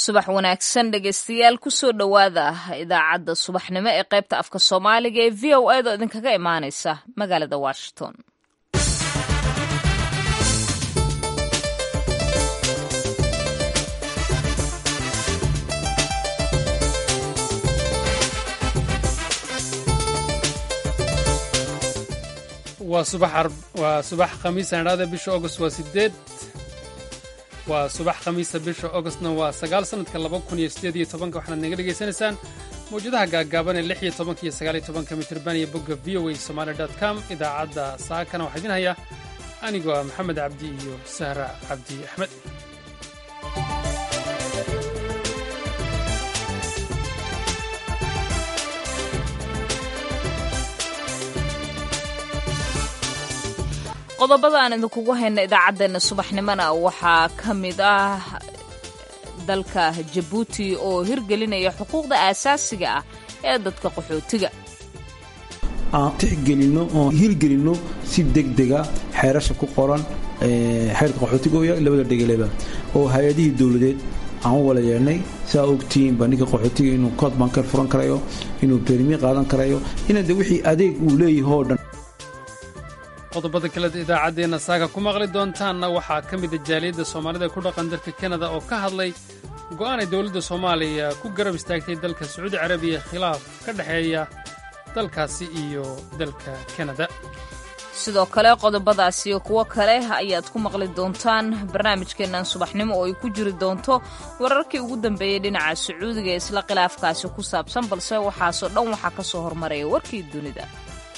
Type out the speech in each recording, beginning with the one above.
subax wanaagsan dhegeystayaal kusoo dhowaada idaacadda subaxnimo ee qaybta afka soomaaliga ee v o edo idinkaga imaaneysa magaalada washington waa subax khamiisa idhaada bisha agost waa sideed waa subax khamiisa bisha agostna waa sagaal sanadka laba kun iyo sideed iyo tobanka waxaad naga dhegaysanaysaan mawjadaha gaagaaban ee lix iyo tobanka iyo sagaal iyo tobanka mitirban iyo bogga v o a somaali dot com idaacadda saakana waxaa idin haya anigoo ah maxamed cabdi iyo sahra cabdi axmed qodobada aan idinkugu hayna idaacaddeenna subaxnimona waxaa ka mid ah dalka jabuuti oo hirgelinaya xuquuqda aasaasiga ah ee dadka qaxootiga aan tixgelinno oon hirgelinno si degdega xeerasha ku qoran xeerka qaxootigoya labada dhegeleba oo hay-adihii dowladeed aan u wala yeelnay saa ogtihiin baa ninka qaxootiga inuu kood banker furan karayo inuu bermi qaadan karayo ina de wixii adeeg uu leeyahay oo dhan qodobada kale idaacaddeenna saaga ku maqli doontaanna waxaa ka mida jaaliyadda soomaalida ku dhaqan dalka kanada oo ka hadlay go'aanay dowladda soomaaliya ku garab istaagtay dalka sacuudi carabiya khilaaf ka dhexeeya dalkaasi iyo dalka kanada sidoo kale qodobadaas iyo kuwo kale ayaad ku maqli doontaan barnaamijkeennan subaxnimo oo ay ku jiri doonto wararkii ugu dambeeyey dhinaca sacuudiga ee isla khilaafkaasi ku saabsan balse waxaasoo dhan waxaa ka soo hormaraya warkii dunida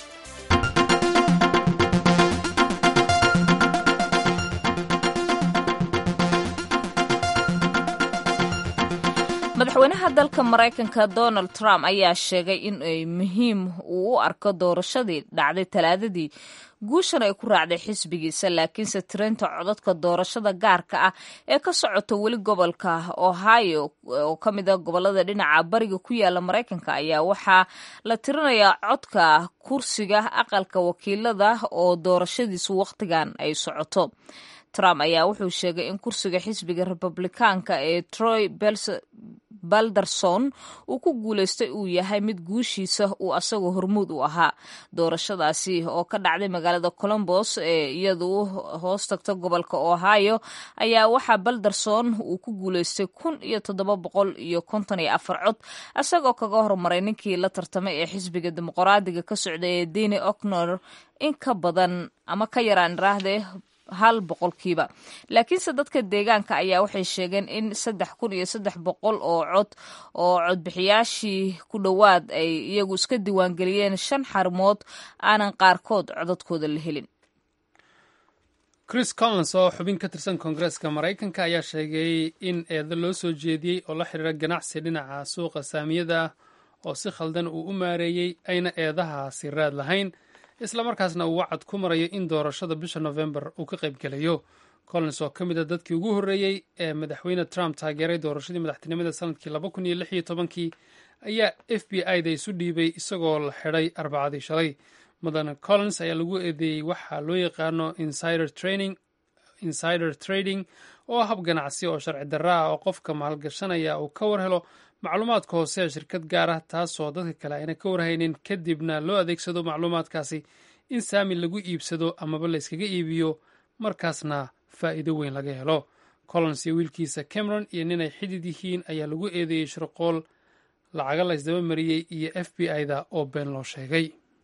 madaxweynaha dalka maraykanka donald trump ayaa sheegay in ay muhiim uu u arko doorashadii dhacday talaadadii guushan ay ku raacday xisbigiisa laakiinse tirinta codadka doorashada gaarka ah ee ka socota weli gobolka ohio oo ka mid a gobolada dhinaca bariga ku yaala maraykanka ayaa waxaa la tirinayaa codka kursiga aqalka wakiilada oo doorashadiisu wakhtigan ay socoto trump ayaa wuxuu sheegay in kursiga xisbiga republikaanka ee troy balderson uu ku guulaystay uu yahay mid guushiisa uu asagoo hormuud u ahaa doorashadaasi oo ka dhacday magaalada colombos ee iyadu hoos tagta gobolka ohio ayaa waxaa balderson uu ku guulaystay kun iyo toddoba boqol iyo konton iyo afar cod isagoo kaga hormaray ninkii la tartamay ee xisbiga dimuqraadiga ka socday ee deni ocnor in ka badan ama ka yaraan iraahdee hal boqolkiiba laakiinse dadka deegaanka ayaa waxay sheegeen in saddex kun iyo saddex boqol oo cod oo codbixiyaashii ku dhowaad ay iyagu iska diiwaangeliyeen shan xarmood aanan qaarkood codadkooda la helin chris collins oo xubin ka tirsan koongareeska maraykanka ayaa sheegay in eedo loo soo jeediyey oo la xiriira ganacsi dhinaca suuqa saamiyada ah oo si khaldan uu u maareeyey ayna eedahaasi raad lahayn islamarkaasna uu wacad ku marayo in doorashada bisha nofembar uu ka qaybgelayo collins oo ka mid a dadkii ugu horreeyey ee madaxweyne trump taageeray doorashadii madaxtinimada sanadkii laba kun iyo lix iyo tobankii ayaa f b i da isu dhiibay isagoo la xidhay arbacadii shalay mudane collins ayaa lagu eedeeyey waxaa loo yaqaano insider trading oo hab ganacsi oo sharci darra ah oo qofka maalgashanaya uu ka war helo macluumaadka hoose ee shirkad gaar ah taasoo dadka kale ayna ka warhaynin kadibna loo adeegsado macluumaadkaasi in saami lagu iibsado amaba la yskaga iibiyo markaasna faa'iido weyn laga helo collins iyo wiilkiisa cameron iyo ninay xidid yihiin ayaa lagu eedeeyey shirqool lacaga la ysdaba mariyey iyo f b i da oo been loo sheegay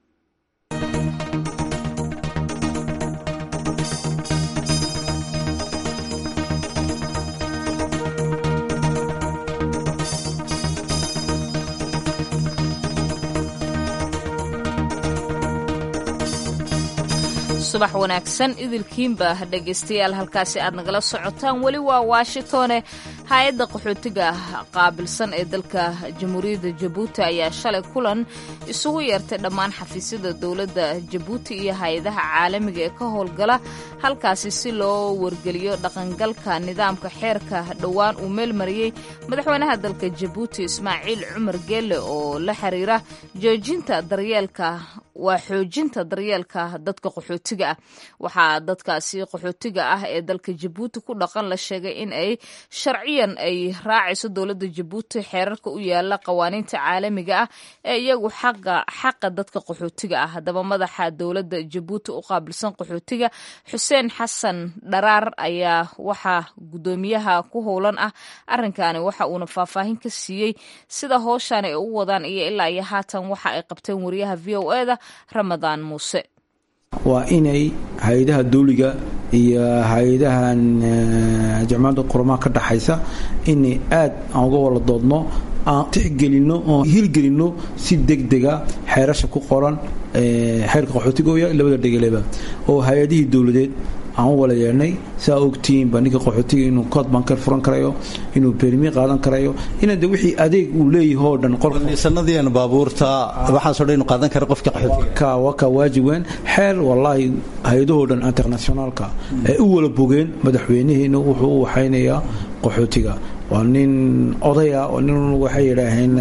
subax wanaagsan idilkiinba dhegaystayaal halkaasi aad nagala socotaan weli waa washingtone hay-adda qaxootiga qaabilsan ee dalka jamhuuriyadda jabuuti ayaa shalay kulan isugu yeertay dhammaan xafiisyada dowladda jabuuti iyo hay-adaha caalamiga ee ka howlgala halkaasi si loo wargeliyo dhaqangalka nidaamka xeerka dhowaan uu meelmariyey madaxweynaha dalka jabuuti ismaaciil cumar geelle oo la xiriira joojinta daryeelka waa xoojinta daryeelka dadka qaxootiga ah waxaa dadkaasi qaxootiga ah ee dalka jabuuti ku dhaqan la sheegay in ay sharciyan ay raacayso dowladda jabuuti xeerarka u yaala qawaaniinta caalamiga ah ee iyagu xaqa dadka qaxootiga ah haddaba madaxa dowladda jabuuti u qaabilsan qaxootiga xuseen xasan dharaar ayaa waxaa guddoomiyaha ku howlan ah arrinkaani waxa uuna faahfaahin ka siiyey sida howshan ay u wadaan iyo ilaa iyo haatan waxa ay qabteen wariyaha v o e da ramadaan muuse waa inay hay-adaha dawliga iyo hay-adahan jamciyadda qurumaha ka dhaxaysa inay aad aan uga wala doodno aan tixgelinno oo hirgelinno si degdega xeerasha ku qoran xeerka qaxootigoya labada dhegeleba oo hay-adihii dowladeed aan u wala yeedhnay saa ogtihiinba ninka qaxootiga inuu kood banker furan karayo inuu bermi qaadan karayo ina de wixii adeeg uu leeyahay oo dhan sanadiian baabuurta waxaasoo dhan inuu qaadan kara qofka qaxootiga waa ka waajib weyn xeer wallaahi hay-adahoo dhan internationaalka ee u wala bogeen madaxweynihiina wuxuu u waxaynayaa qaxootiga waa nin odaya oo nin waxay yidhaaheen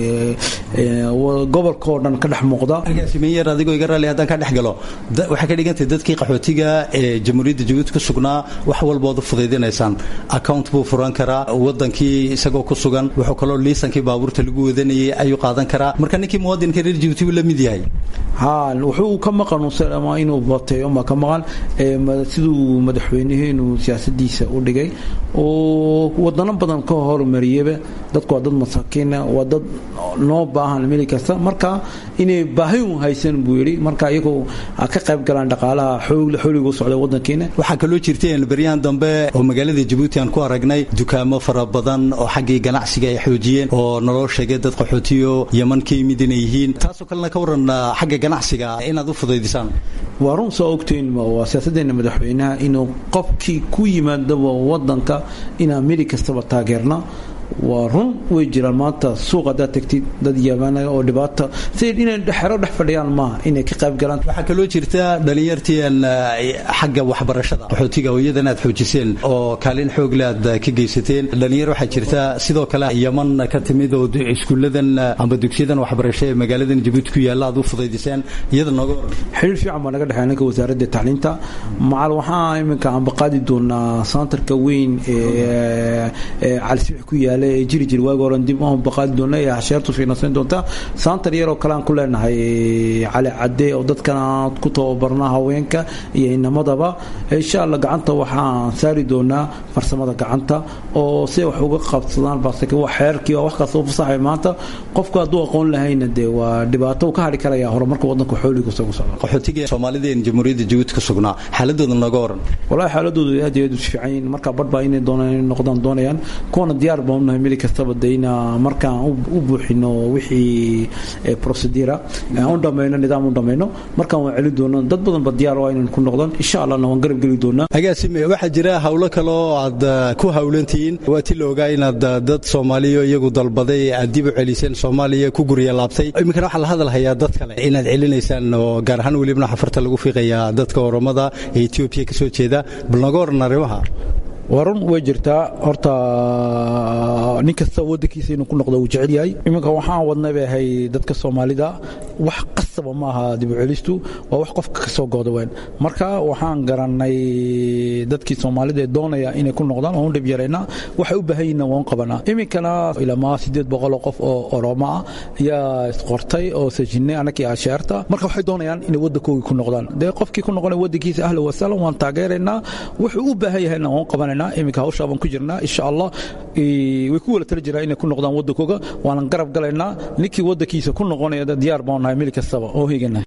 gobolkaoo dhan ka dhex muuqda agaasimeyer adigoo iga raali haddaan ka dhex galo waxay ka dhigantay dadkii qaxootiga ee jamhuuriyadda jabuuti ku sugnaa wax walbood u fudaydinaysaan account buu furan karaa wadankii isagoo ku sugan wuxuu kaloo liisankii baabuurta lagu wadanayay ayuu qaadan karaa marka ninkii muwadinka reer jabuuti buu la mid yahay ha wuxuu ka maqan ama inuu bateeyo ma ka maqan siduu madaxweynihiinu siyaasadiisa u dhigay oo wadano badan ka hormariyaba dadku waa dad masaakiina waa dad noo baahan mili kasta marka inay baahi un haysan buu yidhi marka iyagoo ka qayb galaan dhaqaalaha xooligu socda wadankiina waxaa kaloo jirteen baryahan dambe oo magaalada jabuuti aan ku aragnay dukaamo fara badan oo xaggii ganacsiga ay xoojiyeen oo naloo sheegay dad qaxootiyo yaman ka yimid inay yihiin taasoo kalena ka waran xagga ganacsiga inaad u fudaydisaan waa run soo ogtiin waa siyaasadeena madaxweynaha inuu qofkii ku yimaadaba wadanka inaan mili kastaba taageerna waa run way jiraan maanta suuq haddaad tagtid dad yaabana oo dhibaata si inay xero dhex fadhiyaan maaha inay ka qayb galaan waxaa kaloo jirta dhalinyartiian xagga waxbarashada qaxootiga oo iyadan aad xoojiseen oo kaalin xoogle aad ka geysateen dhalinyar waxaa jirta sidoo kale yaman ka timid oo iskuulladan amba dugsiyadan waxbarasho ee magaaladan jabuuti ku yaalla aad u fudaydiseen iyada nooga waran xiriir fiican baa naga dhexeeya ninka wasaaradda tacliinta macal waxaa iminka aanba qaadi doonaa santarka weyn ee calisibix ku yaala jiri jir waagi horan dib u baqaadi doona ee hasheertu fiinaysan doonta saantar yaroo kale aan ku leenahay cali cadde oo dadkan aan ku tababarna haweenka iyo inamadaba insha allah gacanta waxaan saari doonaa farsamada gacanta oo si wax uga qabsadaan baseke waa xeerkii waa wax kasta u fasaxay maanta qofku hadduu aqoon lahayna dee waa dhibaato uu ka hadhi karaya horumarka wadanka xooligu isagu socda qaxootiga soomaalideen jamhuuriyadda jabuuti ka sugnaa xaaladooda nooga waran wallahi xaaladoodu aad iyo aad u fiican yihiin marka badh baa inay doonaan inay noqdaan doonayaan kuwana diyaar baan unahay mili kastaba dayna markaan u buuxino wixii procedura aan u dhamayno nidaam u dhamayno markaan waan celin doona dad badan ba diyaar waa inaan ku noqdaan insha allahna waan garab geli doonaa agaasime waxaa jira hawlo kale oo aad ku hawlantihiin waa ti la ogaa inaad dad soomaaliya iyagu dalbaday aad dib u celiseen soomaaliya ku gurya laabtay iminkana waxaa la hadalhayaa dad kale inaad celinaysaan oo gaar ahaan welibna xafarta lagu fiiqayaa dadka oromada ee etoobiya ka soo jeeda bal nooga waran arrimaha waa run way jirtaa horta nin kasta wadankiisa inuu ku noqdo uu jecel yahay iminka waxaan wadnay bay ahay dadka soomaalida wax qasaba ma aha dib u celistu waa wax qofka ka soo gooda weyn marka waxaan garannay dadkii soomaalida ee doonaya inay ku noqdaan waan u dhib yaraynaa waxay u baahan yihiin waan qabanaa iminkana ilamaa siddeed boqol oo qof oo oromo ah ayaa isqortay oo sajinay annakii asheerta marka waxay doonayaan inay waddankoogii ku noqdaan dee qofkii ku noqonaya waddankiisa ahlan wasahlan waan taageeraynaa wuxuu u baahan yahayna waan qabanayna iminka hawshaa baan ku jirnaa insha allah way ku wala tala jiraan inay ku noqdaan waddankooga waanan garab galaynaa ninkii waddankiisa ku noqonaya diyaar baan nahay mil kastaba oo higanahay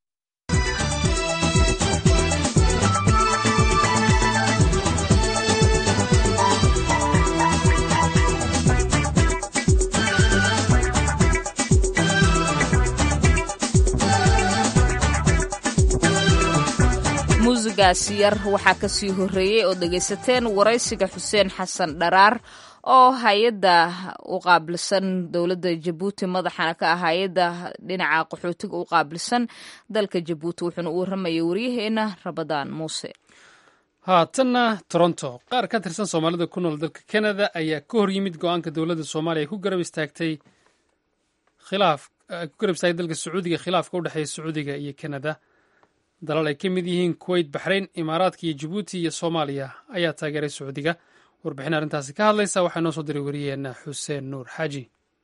muusigaasi yar waxaa ka sii horreeyey oo dhegaysateen waraysiga xuseen xasan dharaar oo hay-adda u qaabilsan dowladda jabuuti madaxana ka ah hay-adda dhinaca qaxootiga u qaabilsan dalka jabuuti wuxuuna u warramayay waryaheena rabadaan muuse haatanna toronto qaar ka tirsan soomaalida ku nool dalka kanada ayaa ka hor yimid go-aanka dowladda soomaaliya ay ku garab istaagtay khilaaf ku garab istaagay dalka sacuudiga khilaafka u dhexeeya sacuudiga iyo kanada dalal ay ka mid yihiin kuweyt baxrayn imaaraadka iyo jabuuti iyo soomaaliya ayaa taageeray sacuudiga warbixin arrintaasi ka hadlaysa waxaa noo soo diray wariyeena xuseen nuur xaaji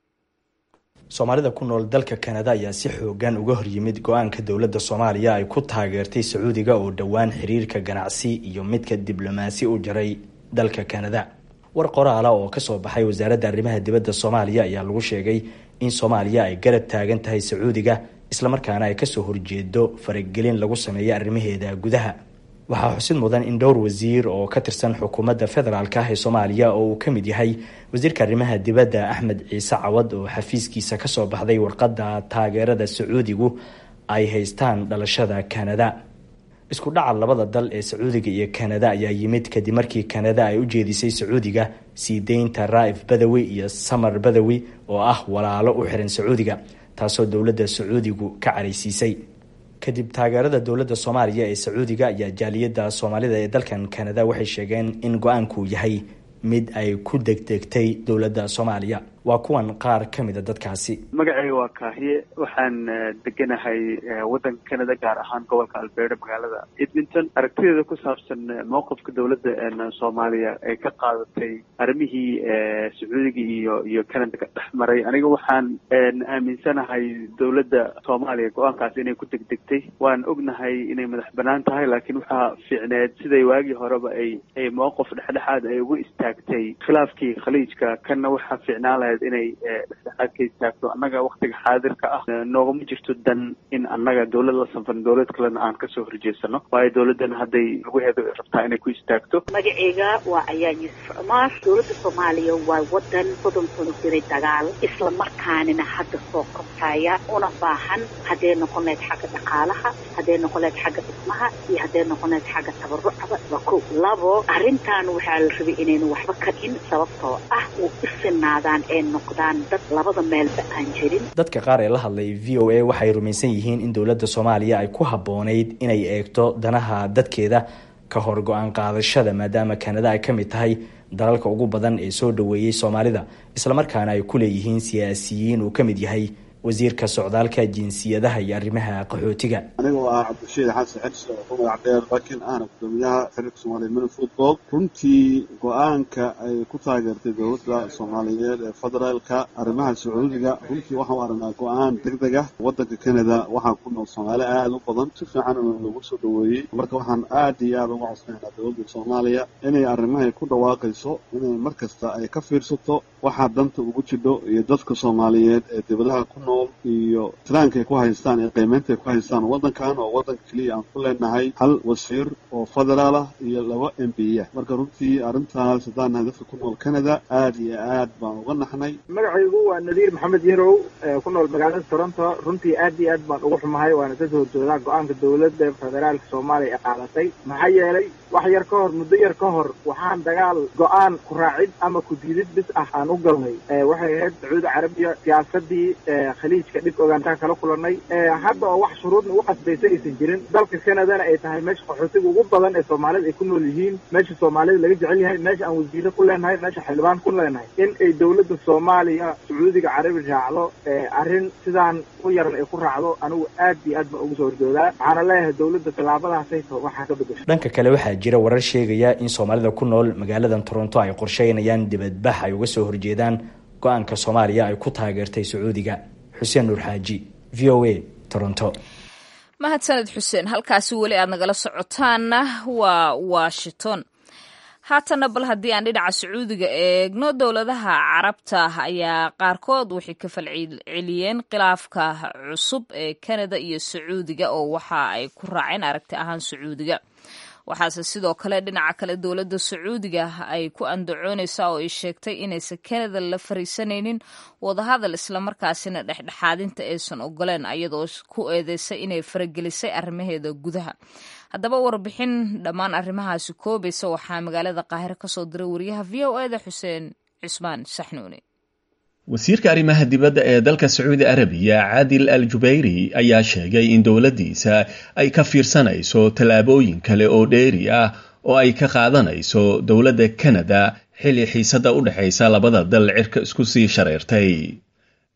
soomaalida ku nool dalka kanada ayaa si xoogan uga horyimid go-aanka dowladda soomaaliya ay ku taageertay sacuudiga oo dhowaan xiriirka ganacsi iyo midka diblomaasi u jaray dalka kanada war qoraala oo kasoo baxay wasaaradda arrimaha dibadda soomaaliya ayaa lagu sheegay in soomaaliya ay garab taagan tahay sacuudiga islamarkaana ay kasoo horjeedo faragelin lagu sameeyo arrimaheeda gudaha waxaa xusid mudan in dhowr wasiir oo ka tirsan xukuumadda federaalk ah ee soomaaliya oo uu ka mid yahay wasiirka arrimaha dibadda axmed ciise cawad oo xafiiskiisa kasoo baxday warqadda taageerada sacuudigu ay haystaan dhalashada kanada isku dhaca labada dal ee sacuudiga iyo kanada ayaa yimid kadib markii kanada ay u jeedisay sacuudiga sii deynta raa'if badawi iyo samar badawi oo ah walaalo u xiran sacuudiga taasoo dowladda sacuudigu ka caraysiisay kadib taageerada dowladda soomaaliya ee sacuudiga ayaa jaaliyadda soomaalida ee dalkan kanada waxay sheegeen in go-aanku yahay mid ay ku degdegtay dowladda soomaaliya waa kuwan qaar ka mida dadkaasi magacayga waa kaahiye waxaan deganahay waddanka canada gaar ahaan gobolka alberta magaalada edmonton aragtideeda ku saabsan mowqifka dowladda soomaaliya ay ka qaadatay arrimihii sacuudiga iyo iyo canada ka dhex maray aniga waxaan aaminsanahay dowladda soomaaliya go-aankaas inay ku degdegtay waan ognahay inay madax banaan tahay laakiin waxaa fiicneed siday waagii horeba ay ay mowqif dhexdhexaad ay ugu istaagtay khilaafkii khaliijka kanna waxaa fiicnaan lahayd inay dhexdhexaad ka istaagto annaga waktiga xaadirka ah noogama jirto dan in annaga dowlad la sanfan dowlad kalena aan kasoo horjeesano waayo dowladdan hadday laguheedo rabtaa inay ku istaagto magaceyga waa ayaa yuusuf cumaar dowladda soomaaliya waa wadan soddon sano jiray dagaal isla markaanina hadda soo kortaya una baahan hadday noqon lahayd xagga dhaqaalaha hadday noqon lahayd xagga dhismaha iyo hadday noqon lahayd xagga tabarucaba waa ko labo arrintan waxaa la rabay inaynu waxba ka dhin sababtoo ah u isinaadaan ee noqdaan dad labada meelba aan jirin dadka qaar ee la hadlay v o a waxay rumaysan yihiin in dowladda soomaaliya ay ku habboonayd inay eegto danaha dadkeeda ka hor go-aan qaadashada maadaama kanada ay ka mid tahay dalalka ugu badan ee soo dhoweeyey soomaalida islamarkaana ay ku leeyihiin siyaasiyiin uu ka mid yahay wasiirka socdaalka jinsiyadaha iyo arrimaha qaxootiga anigoo ah cabdishiid xasan xirsi oo ku magac dheer bakin ahna gudoomiyaha xiriirka soomaaliya mini football runtii go-aanka ay ku taageertay dowladda soomaaliyeed ee federaalka arrimaha sacuudiga runtii waxaan u aragnaa go-aan deg deg ah waddanka canada waxaa ku nool soomaali aada u badan si fiican lagu soo dhoweeyey marka waxaan aad iyo aada uga codsanaynaa dowladda soomaaliya inay arrimahay ku dhawaaqayso inay mar kasta ay ka fiirsato waxaa danta ugu jidho iyo dadka soomaaliyeed ee dibadaha ku nool iyo tiraanka ay ku haystaan ee qiimeynta ay ku haystaan waddankan oo waddanka keliya aan ku leenahay hal wasiir oo federaal ah iyo laba m b ah marka runtii arrintaas haddaan nahay dadka ku nool canada aada iyo aad baan uga naxnay magacaygu waa nadiir maxamed yarow ku nool magaalada toronto runtii aad iyo aad baan ugu xumahay waana ka soo horjoodaa go-aanka dowladda federaalka soomaaliya ee qaadatay maxaa yeelay wax yar ka hor muddo yar ka hor waxaan dagaal go-aan ku raacid ama ku diidid bis ah aan u galnay waxay ahayd sacuudi carabiya siyaasadii khaliijka dhib ogaantaan kala kulanay hadda oo wax shuruudna ugu qasbaysa aysan jirin dalka canadana ay tahay meesha qaxootiga ugu badan ee soomaalida ay ku nool yihiin meesha soomaalida laga jecel yahay meesha aan wasiire ku leenahay meesha xildhibaan ku leenahay in ay dowladda soomaaliya sacuudiga carabi raacdo arrin sidaan u yaran ay ku raacdo anigu aad iyo aad baan ugu soo horjoodaa waxaana leeyahay dowladda tallaabadaasayto waxaa ka bedesho dhanka kale waxaa jira warar sheegaya in soomaalida ku nool magaaladan toronto ay qorsheynayaan dibadbax ay uga soo horjeedaan go-aanka soomaaliya ay ku taageertay sacuudiga xuseen nuur xaaji v o a toronto mahadsaned xuseen halkaasi weli aad nagala socotaanna waa washington haatana bal haddii aan dhinaca sacuudiga eegno dowladaha carabta ayaa qaarkood waxay ka falceliyeen khilaafka cusub ee kanada iyo sacuudiga oo waxa ay ku raaceen aragti ahaan sacuudiga waxaase sidoo kale dhinaca kale dowladda sacuudiga ay ku andacoonaysaa oo ay sheegtay inaysan kanada la fariisanaynin wadahadal islamarkaasina dhexdhexaadinta aysan ogoleen ayadoo ku eedeysay inay faragelisay arrimaheeda gudaha haddaba warbixin dhammaan arrimahaasi koobaysa waxaa magaalada qaahiro kasoo diray wariyaha v o eda xuseen cismaan saxnuuni wasiirka arrimaha dibadda ee dalka sacuudi arabiya caadil al jubayri ayaa sheegay in dowladdiisa ay ka fiirsanayso tallaabooyin kale oo dheeri ah oo ay ka qaadanayso dowladda kanada xilli xiisadda u dhexaysa labada dal cirka isku sii shareertay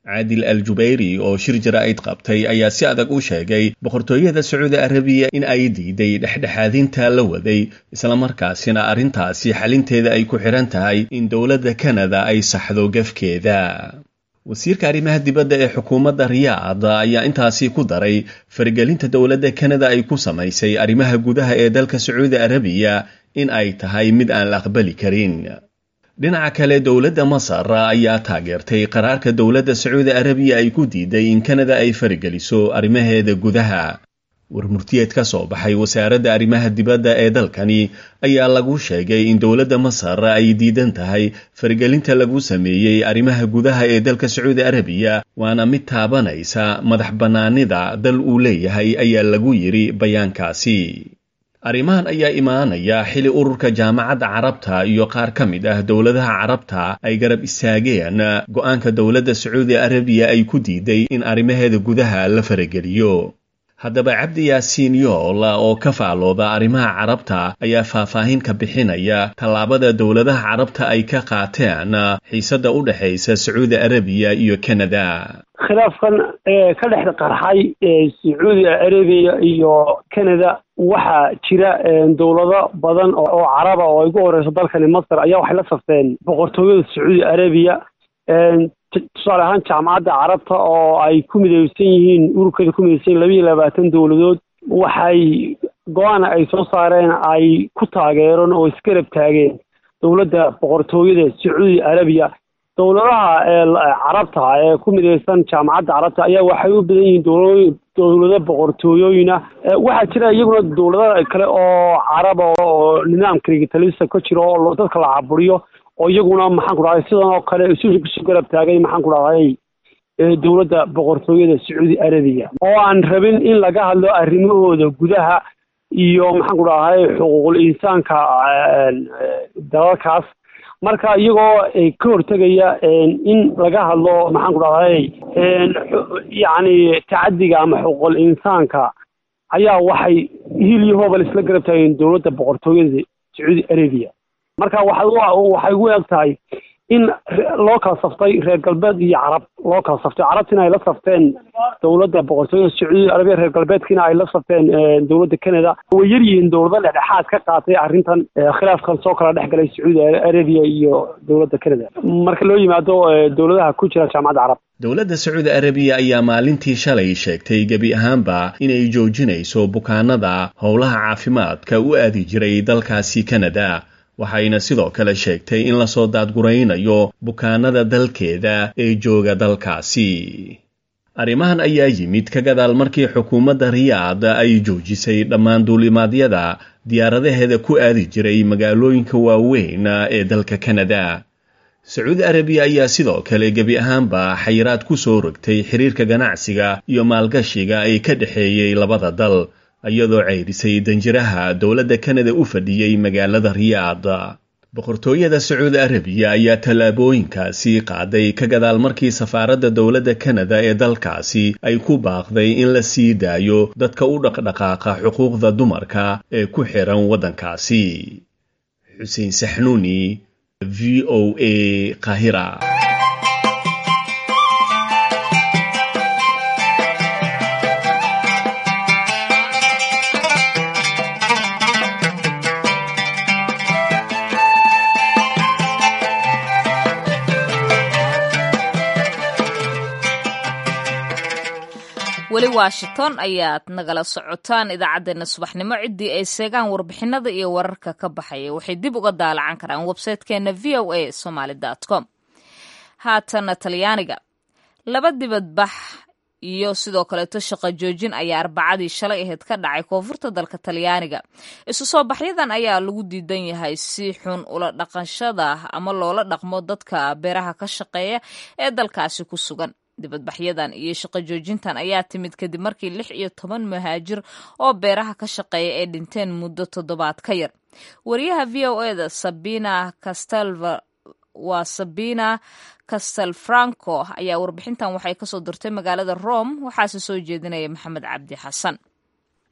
caadil al jubayri oo shir jaraa'id qabtay ayaa si adag u sheegay boqortooyada sacuudi arabiya in ay diiday dhexdhexaadinta la waday islamarkaasina arrintaasi xalinteeda ay ku xidhan tahay in dowladda kanada ay saxdo gafkeeda wasiirka arrimaha dibadda ee xukuumadda riyaad ayaa intaasi ku daray faragelinta dowladda kanada ay ku samaysay arrimaha gudaha ee dalka sacuudi arabiya in ay tahay mid aan la aqbali karin dhinaca kale dowladda masar ayaa taageertay qaraarka dowladda sacuudi arabiya ay ku diiday in kanada ay farigeliso arrimaheeda gudaha warmurtiyeed ka soo baxay wasaaradda arrimaha dibadda ee dalkani ayaa lagu sheegay in dowladda masar ay diidan tahay faragelinta lagu sameeyey arrimaha gudaha ee dalka sacuudi arabiya waana mid taabanaysa madax bannaanida dal uu leeyahay ayaa lagu yidhi bayaankaasi arrimahan ayaa imaanaya xili ururka jaamacadda carabta iyo qaar ka mid ah dowladaha carabta ay garab istaageen go-aanka dowladda sacuudi arabiya ay ku diiday in arrimaheeda gudaha la farageliyo haddaba cabdi yaasiin yool oo ka faalooda arrimaha carabta ayaa faahfaahin ka bixinaya tallaabada dowladaha carabta ay ka qaateen xiisadda u dhexaysa sacuudi arabiya iyo kanada khilaafkan ee ka dhex qarxay sacuudi arabiya iyo canada waxaa jira dowlado badan oo caraba oo ay ugu horeyso dalkani masar ayaa waxay la safteen boqortooyada sacuudi arabiya tusaale ahaan jaamacadda carabta oo ay ku mideysan yihiin ururkeeda ku mideysan yihin laba iyo labaatan dowladood waxay go-aan ay soo saareen ay ku taageereen oo isgarab taageen dowladda boqortooyada sacuudi arabiya dowladaha carabta ee ku mideysan jaamacadda carabta ayaa waxay u badan yihiin dowla dowlado boqortooyooyina waxaa jira iyaguna dowlada kale oo caraba oo nidaamka rigitalisa ka jiro oo dadka la caburiyo oo iyaguna maxaan ku dhahday sidan oo kale isu isu garab taagay maxaan ku dhahday dowladda boqortooyada sacuudi arabiya oo aan rabin in laga hadlo arrimahooda gudaha iyo maxaan ku dhahday xuquuqul insaanka dalalkaas marka iyagoo ka hortegaya in laga hadlo maxaan ku dhahday yacni tacadiga ama xuquuqul insaanka ayaa waxay hil iyo hoobal isla garab taageen dowladda boqortooyada sacuudi arabiya marka waxay ugu eg tahay in loo kala saftay reer galbeed iyo carab loo kala saftay carabtina ay la safteen dowladda boqortooyada sacuudi arabiya reer galbeedkiina ay la safteen dowladda canada way yar yihiin dowlado dhexdhexaad ka qaatay arrintan khilaafkan soo kala dhex galay sacuudi arabiya iyo dowladda canada marka loo yimaado dowladaha ku jira jaamacadda carab dowladda sacuudi arabiya ayaa maalintii shalay sheegtay gebi ahaanba inay joojinayso bukaanada howlaha caafimaadka u aadi jiray dalkaasi canada waxayna sidoo kale sheegtay in lasoo daadguraynayo bukaanada dalkeeda ee jooga dalkaasi arrimahan ayaa yimid ka gadaal markii xukuumadda riyaad ay joojisay dhammaan duulimaadyada diyaaradaheeda ku aadi jiray magaalooyinka waaweyn ee dalka kanada sacuudi arabiya ayaa sidoo kale gebi ahaanba xayiraad ku soo rogtay xiriirka ganacsiga iyo maalgashiga ay ka dhexeeyey labada dal iyadoo ceyrisay danjiraha dowladda kanada u fadhiyey magaalada riyaad boqortooyada sacuudi arabiya ayaa tallaabooyinkaasi qaaday ka gadaal markii safaaradda dowladda kanada ee dalkaasi ay ku baaqday in la sii daayo dadka u dhaqdhaqaaqa xuquuqda dumarka ee ku xiran waddankaasi xuseen saxnuuni v o a qahira weli washington ayaad nagala socotaan idaacaddeenna subaxnimo ciddii ay seegaan warbixinada iyo wararka ka baxaya waxay dib uga daalacan karaan websaytekeenna v o a somaly com haatana talyaaniga laba dibadbax iyo sidoo kaleeto shaqo joojin ayaa arbacadii shalay ahayd ka dhacay koonfurta dalka talyaaniga isu soo baxyadan ayaa lagu diidan yahay si xun ula dhaqanshada ama loola dhaqmo dadka beeraha ka shaqeeya ee dalkaasi ku sugan dibadbaxyadan iyo shaqo joojintan ayaa timid kadib markii lix iyo toban muhaajir oo beeraha ka shaqeeya ay dhinteen muddo toddobaad ka yar wariyaha v o eda sabina castelva waa sabina castelfranco ayaa warbixintan waxay kasoo dirtay magaalada rome waxaase soo jeedinaya maxamed cabdi xasan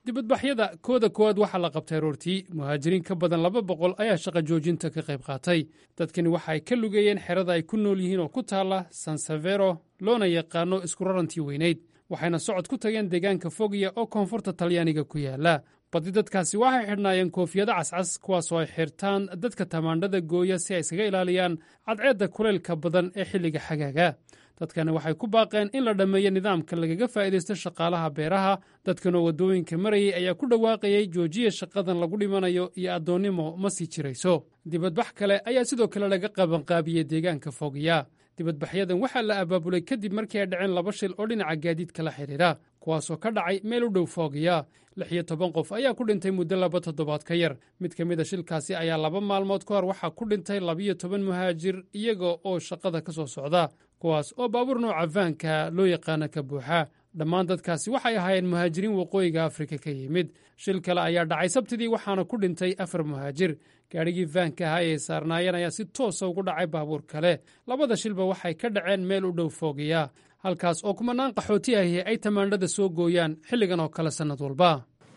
dibadbaxyada kooda koowaad waxaa la qabtay aroortii muhaajiriin ka badan laba boqol ayaa shaqa joojinta ka qayb qaatay dadkani waxa ay ka lugeeyeen xerada ay ku nool yihiin oo ku taalla sansavero loona yaqaano iskurarantii weynayd waxayna socod ku tageen deegaanka fogiya oo koonfurta talyaaniga ku yaala badi dadkaasi waxay xidhnaayeen koofiyado cascas kuwaasoo ay xirtaan dadka tamaandhada gooya si ay iskaga ilaaliyaan cadceedda kulaylka badan ee xilliga xagaaga dadkani waxay ku baaqeen in la dhammeeyo nidaamka lagaga faa'iidaysto shaqaalaha beeraha dadkanoo waddooyinka marayay ayaa ku dhawaaqayey joojiya shaqadan lagu dhimanayo iyo addoonnimo ma sii jirayso dibadbax kale ayaa sidoo kale laga qabanqaabiyey deegaanka fogiya dibadbaxyadan waxaa la abaabulay kadib markii ay dhaceen laba shil oo dhinaca gaadiidka la xidhiidha kuwaasoo ka dhacay meel u dhow foogiya lix iyo toban qof ayaa ku dhintay muddo laba toddobaad ka yar mid ka mid a shilkaasi ayaa laba maalmood ka hor waxaa ku dhintay labiyo toban muhaajir iyaga oo shaqada ka soo socda kuwaas oo baabuur nooca vaanka loo yaqaana ka buuxa dhammaan dadkaasi waxay ahaayeen muhaajiriin waqooyiga afrika ka yimid shil kale ayaa dhacay sabtidii waxaana ku dhintay afar muhaajir gaadhigii vaanka ahaa ee saarnaayeen ayaa si toosa ugu dhacay baabuur kale labada shilba waxay ka dhaceen meel u dhow foogiya halkaas oo kumanaan qaxooti ahi ay tamaandhada soo gooyaan xilligan oo kale sannad walba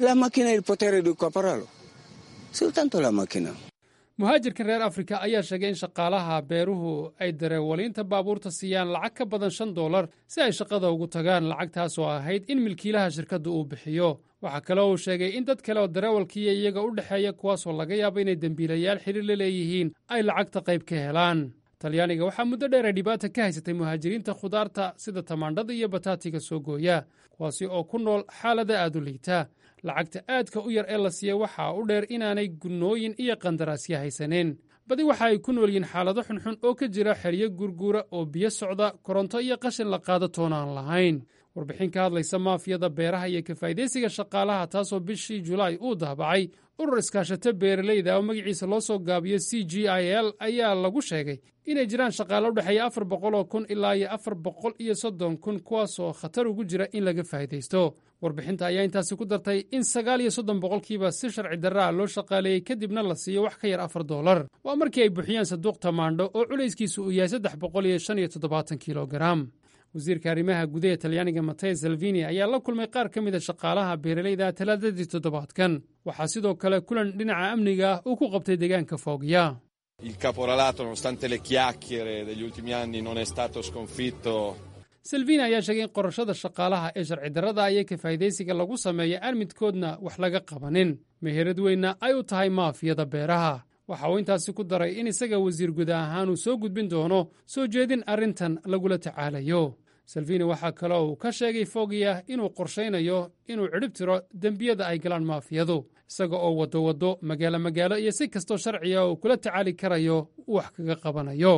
muhaajirkan reer afrika ayaa sheegay in shaqaalaha beeruhu ay dareewaliinta baabuurta siiyaan lacag ka badan shan dollar si ay shaqada ugu tagaan lacagtaas oo ahayd in milkiilaha shirkadda uu bixiyo waxaa kale uu sheegay in dad kale oo dareewalkiiyo iyaga u dhexeeya kuwaasoo laga yaabo inay dembiilayaal xiriir la leeyihiin ay lacagta qayb ka helaan talyaaniga waxaa muddo dheer ay dhibaata ka haysatay muhaajiriinta khudaarta sida tamaandhada iyo bataatiga soo gooya kuwaasi oo ku nool xaalada aad u liita lacagta aadka u yar ee la siiya waxaa u dheer inaanay gunnooyin iyo qandaraasya haysaneen badi waxa ay ku nool yihiin xaalado xunxun oo ka jira xeryo gurguura oo biyo socda koronto iyo qashin la qaado toona aan lahayn warbixin ka hadlaysa maafiyada beeraha iyo kafaa'idaysiga shaqaalaha taasoo bishii julaay uu daabacay urur iskaashato beeralayda oo magaciisa loo soo gaabiyo c g i l ayaa lagu sheegay inay jiraan shaqaale u dhexeeya afar boqol oo kun ilaa iyo afar boqol iyo soddon kun kuwaasoo khatar ugu jira in laga faa'idaysto warbixinta ayaa intaasi ku dartay in sagaal iyo soddon boqolkiiba si sharci darraa loo shaqaaleeyey kadibna la siiyo wax ka yar afar dollar waa markii ay buuxiyaan saduuq tamaandho oo culayskiisu uu yahay saddex boqol iyo shan iyo toddobaatan kilogaram wasiirka arrimaha gudaha talyaaniga mateo salvini ayaa la kulmay qaar ka mida shaqaalaha beeralayda talaadadii toddobaadkan waxaa sidoo kale kulan dhinaca amniga uu ku qabtay deegaanka foogiya Il caporalato, nonostante le chiacchiere degli ultimi anni, non è stato sconfitto. salvini ayaa sheegay in qorashada shaqaalaha ee sharci darrada iyo kafaa'idaysiga lagu sameeya aan midkoodna wax laga qabanin meherad weynna ay u tahay maafiyada beeraha waxa uu intaasi ku daray in isaga wasiir guda ahaan uu soo gudbin doono soo jeedin arrintan lagula tacaalayo salvini waxaa kaloo uu ka sheegay fogiya inuu qorshaynayo inuu cidhib tiro dembiyada ay galaan maafiyadu isaga oo waddo waddo magaalo magaalo iyo si kastoo sharciga uu kula tacaali karayo uu wax kaga qabanayo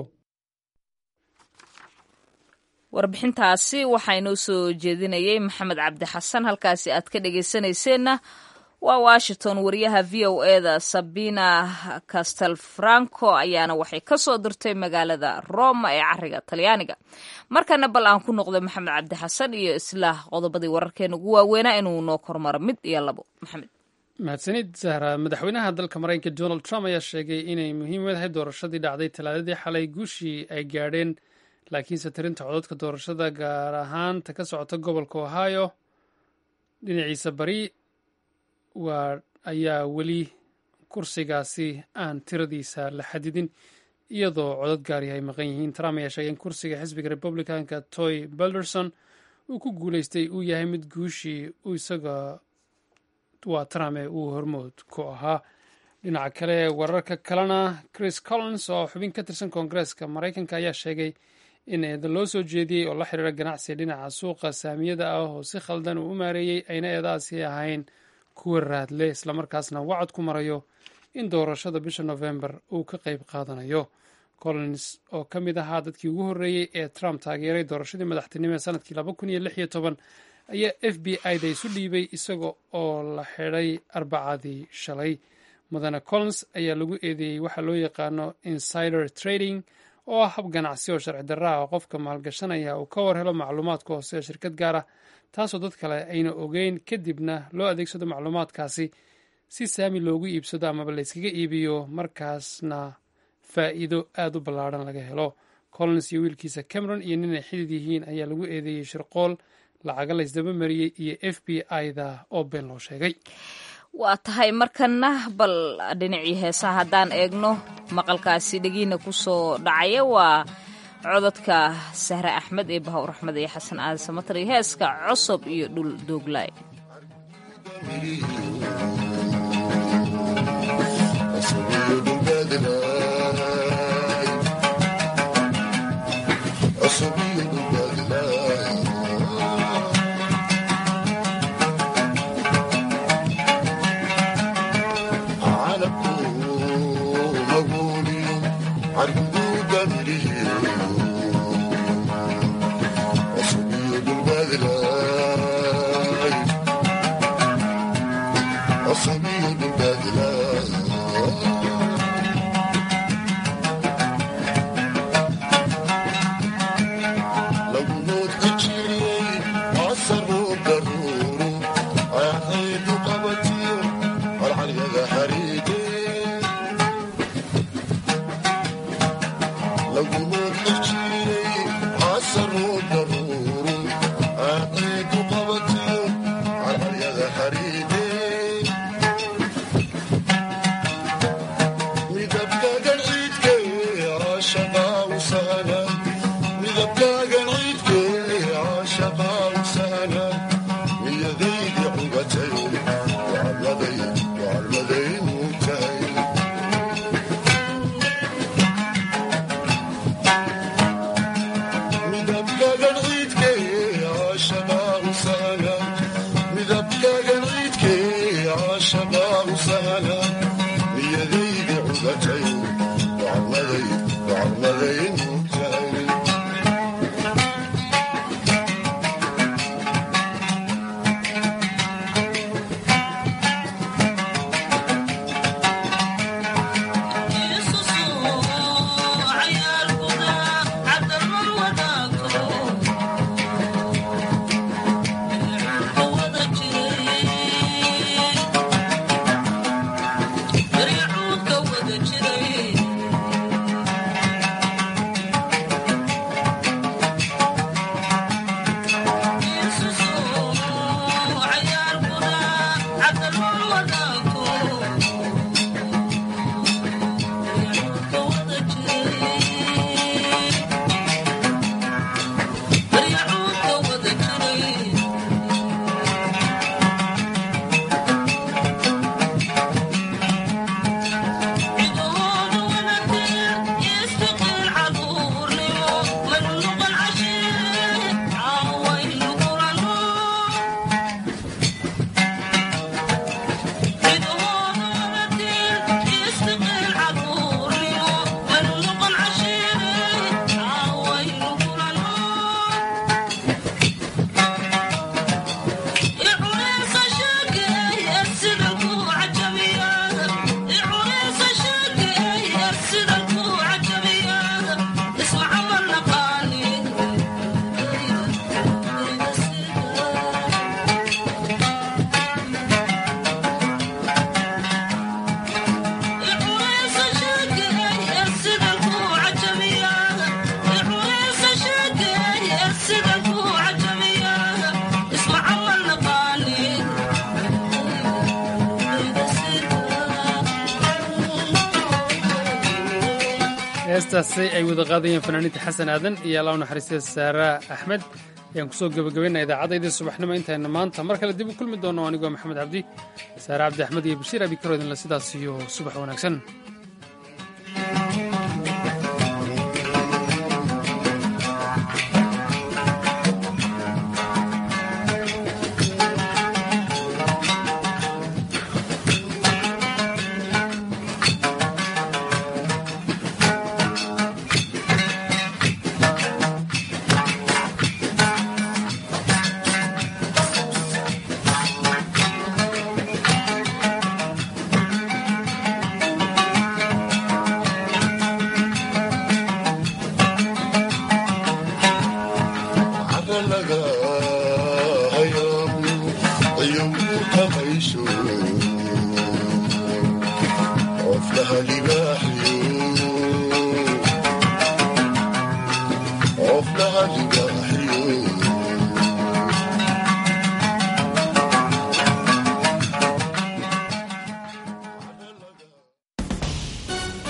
warbixintaasi waxaa inoo soo jeedinayay maxamed cabdi xasan halkaasi aad ka dhegaysanayseena waa washington wariyaha v o eda sabina castelfranco ayaana waxay ka soo dirtay magaalada roma ee cariga talyaaniga markana bal aan ku noqdo maxamed cabdi xasan iyo isla qodobadii wararkeena ugu waaweynaa inuu noo kormaro mid iyo labo maxamed mahadsanid sahra madaxweynaha dalka maraykanka donald trump ayaa sheegay inay muhiim u tahay doorashadii dhacday talaadadii xalay guushii ay gaadheen laakiinse tirinta cododka doorashada gaar ahaan ta ka socota gobolka ohio dhinaciisa bari waa ayaa weli kursigaasi aan tiradiisa la xadidin iyadoo codod gaari ay maqan yihiin trump ayaa sheegay in kursiga xisbiga republicanka toy belderson uu ku guuleystay uu yahay mid guushii isaga waa trump ee uu hormood ku ahaa dhinaca kale wararka kalena chris collins oo xubin ka tirsan koongareeska maraykanka ayaa sheegay in eedan loo soo jeediyey oo la xiriira ganacsiga dhinaca suuqa saamiyada ah oo si khaldan uu u maareeyey ayna eedaasi ahayn kuwa raadle islamarkaasna wacad ku marayo in doorashada bisha november uu ka qayb qaadanayo collins oo ka mid ahaa dadkii ugu horreeyey ee trump taageeray doorashadii madaxtinimo ee sanadkii laba kun iyo lix iyo toban ayaa f b i da isu dhiibay isaga oo la xidhay arbacadii shalay mudane collins ayaa lagu eedeeyey waxaa loo yaqaano insider trading oo ah hab ganacsi oo sharci darra ah oo qofka maalgashanaya uu ka war helo macluumaadka hoose ee shirkad gaar ah taasoo dad kale ayna ogeyn kadibna loo adeegsado macluumaadkaasi si saami loogu iibsado amaba layskaga iibiyo markaasna faa'iido aad u ballaadhan laga helo collins iyo wiilkiisa cameron iyo nin ay xidid yihiin ayaa lagu eedeeyey shirqool lacaga la ysdaba mariyey iyo f b i-da oo been loo sheegay waa tahay markana bal dhinacii heesaha haddaan eegno maqalkaasi dhegiina ku soo dhacaya waa cododka sahre axmed ee bahawr axmed iyo xasan aadan samatar iyo heeska cosob iyo dhul dooglaay heestaasi ay wada qaadayeen fanaaniinta xasan aadan iyo allah u naxariistay saara axmed ayaan kusoo gebagabaynaa idaacaddaydii subaxnimo intayna maanta mar kale dib u kulmi doono anigoo maxamed cabdi saare cabdi axmed iyo bashiir abi karoodinle sidaas iyo subax wanaagsan